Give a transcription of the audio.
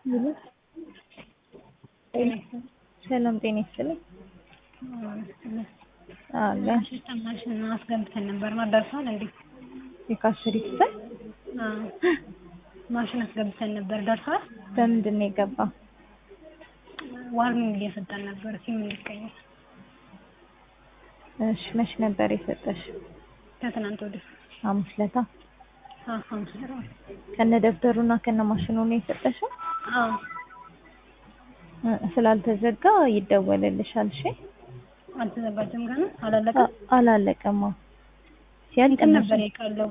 ሰላም ጤና ይስጥልኝ። አለ ሲስተም ማሽን አስገብተን ነበር ማ ደርሷል እንዴ? የካሽሪ ክፍል አዎ ማሽን አስገብተን ነበር ደርሷል። በምንድን ነው የገባው? ዋርኒንግ እየሰጠን ነበር ሲም እንዲቀየር እሺ መች ነበር የሰጠሽ? ከትናንት ወዲያ ሐሙስ ለታ አዎ ሐሙስ ዕለት ከነ ደብተሩና ከነ ማሽኑ ነው የሰጠሽው? አዎ እ ስላልተዘጋ ይደወልልሻል። እሺ አልተዘጋጀም ገና አላለቀም። አላለቀማ ሲያልቅ እንትን ነበር የቀለው